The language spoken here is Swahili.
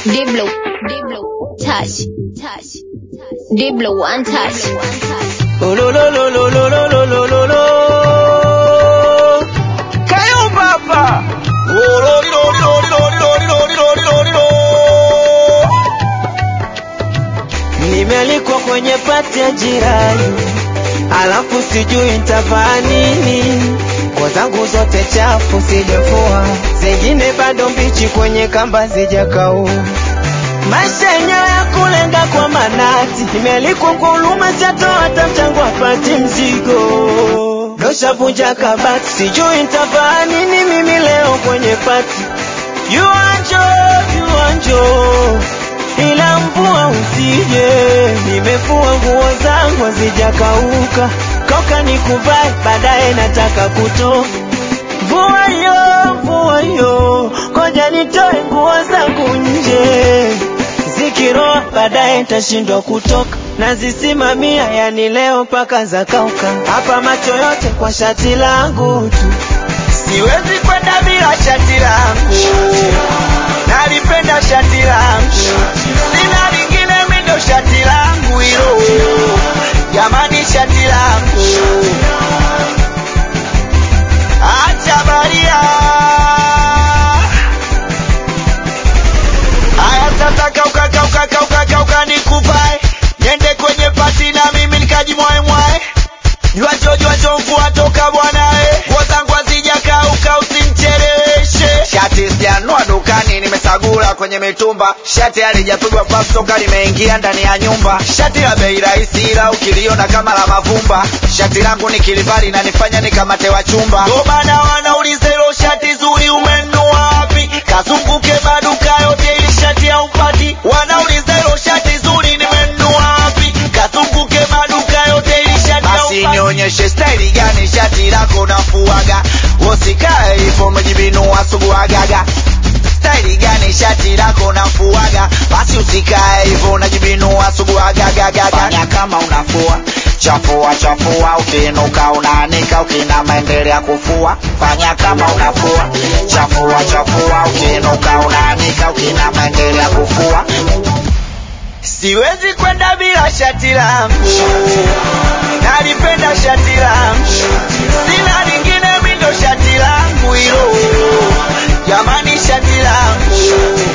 Diblo, Diblo, touch, touch, Diblo, one touch. Oh, lo, lo, lo, lo, lo, lo, lo, lo, lo, lo. Kayo papa. Oh, lo, li, lo, li, lo, li, lo, li, lo, li, lo, li, lo, li, lo, li, lo. Nimealikwa kwenye pati ya jirani, alafu sijui nitavaa nini. Nguo zangu zote chafu sijafua, zingine bado mbichi kwenye kamba zijakauka. Maisha yenyewe ya kulenga kwa manati, nimealikwa kwa huruma, sijatoa hata mchango apati mzigo. Doshavunja kabati, sijui nitavaa nini mimi leo kwenye pati. Yuanjo, yuanjo, ila mvua usije. Nimefua nguo zangu hazijakauka, kauka nikuvae, baadaye nataka kutoka. Mvua yo, mvua yo, ngoja nitoe nguo zangu nje, zikiroa baadaye nitashindwa kutoka, nazisimamia yani leo mpaka zakauka. Hapa macho yote kwa shati langu tu, siwezi kwenda bila shati langu, nalipenda shati langu, sina lingine mindo shati langu hilo, jamani shati langu acha baria. Aya sasa kauka kauka kauka kauka nikuvae, niende kwenye pati na mimi nikajimwae mwae. Juacho juacho mvua toka bwana eh, nguo zangu hazijakauka usimcheleweshe. Shati sijanua dukani, nimesagula kwenye mitumba. Shati halijapigwa pasi toka limeingia ndani ya nyumba. Shati la bei rahisi, ila ukiliona kama la mavumba. Shati langu nikilivali na nifanya nikamate wa chumba. Ndo maana wanauliza hilo shati zuri umenunua wapi? Kazunguke maduka yote ili shati haupati. Wanauliza hilo shati zuri nimenunua wapi? Kazunguke maduka yote ili shati haupati. Basi nionyeshe staili gani shati lako nafuaga, usikae hivyo umejibinua suguagaga staili gani shati lako nafuaga, basi usikae hivyo unajibinua suguagagaga. Fanya kama unafua chafua chafua, ukiinuka unaanika, ukinama endelea kufua. Fanya kama unafua chafua chafua, ukiinuka unaanika, ukinama endelea kufua. Siwezi kwenda bila shati langu, nalipenda shati langu, sina lingine mindo shati langu hilo, jamani shati langu